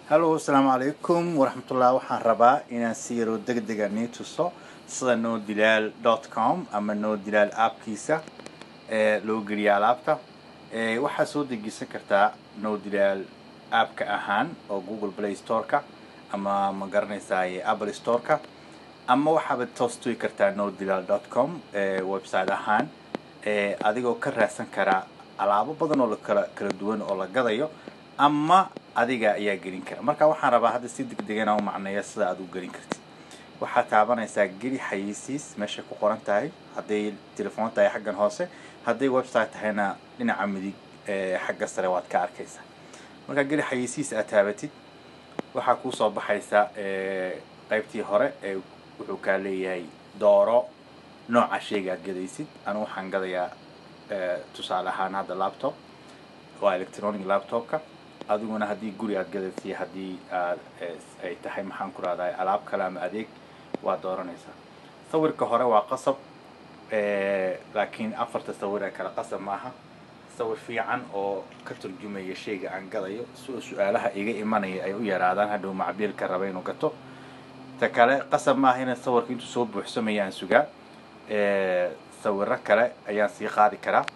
hallo asalaamu calaykum waraxmatullah waxaan rabaa inaan si yaroo deg dega nii tuso sida no dilaal dot com ama no dilaal appkiisa ee loo geliya alaabta waxaad soo degisan kartaa no dilaal appka ahaan oo google play storeka ama ma garanaysaa apple storeka ama waxaaba toos tugi kartaa no dilaal dot com website ahaan adigoo ka raadsan karaa alaabo badan oo lakala kala duwan oo la gadayo ama adiga ayaa gelin kara marka waxaan rabaa hadda si deg degana u macneeya sida aad u gelin kartid waxaad taabanaysaa geli xayeysiis meesha ku qoran tahay hadday telefoon tahay xaggan hoose hadday website tahayna dhinaca midig xagga sare waad ka arkaysaa markaa geli xayeysiis aad taabatid waxaa kuusoo baxaysa qaybtii hore ee wuxuu kaa leeyahay dooro nooca sheyga aad gadaysid anu waxaan gadayaa tusaale ahaan hadda laptop waa electronic laptopka adiguna haddii guri aad gadaysiy haddii aad ay tahay maxaan ku rahdahay alaab kale ama adeeg waa dooranaysaa sawirka hore waa qasab laakiin afarta sawir ee kale qasab maaha sawir fiican oo ka turjumaya sheyga aan gadayo si su-aalaha iga imanaya ay u yaraadaan hadhow macbiilka raba inuu gato ta kale qasab maaha ina sawirka intuu soo buuxsamaya aan sugaa sawiro kale ayaan sii qaadi karaa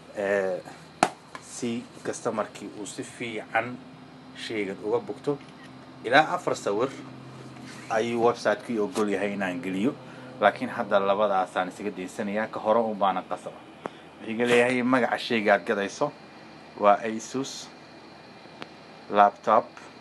si customarkii uu si fiican sheygan uga bogto ilaa afar sawir ayuu website-kii ogol yahay inaan geliyo laakiin hadda labadaasaan isaga daysanayaa ka hore un baana qasaba wuxuu ga leeyahay magaca sheyga aad gadayso waa asus laptop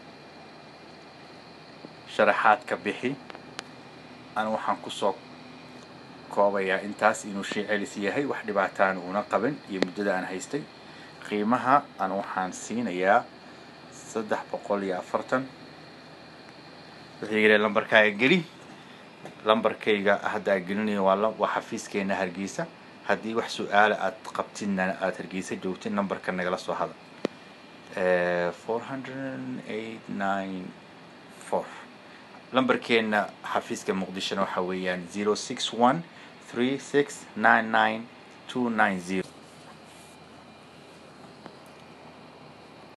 sharaxaad ka bixi ana waxaan kusoo koobayaa intaas inuu shay celis yahay wax dhibaataan uuna qabin iyo muddada aan haystay qiimaha aan waxaan siinayaa saddex boqol iyo afartan wuxuu yidhi lambarkaaga geli lambarkayga haddaa gelinayo waa waa xafiiskeena hargeysa haddii wax su-aala aad qabtidna aada hargeysa joogtid nambarka nagala soo hada four hundred eight nine four lambarkeena xafiiska muqdishona waxa weeyaan zero six one three six nine nine two nine zero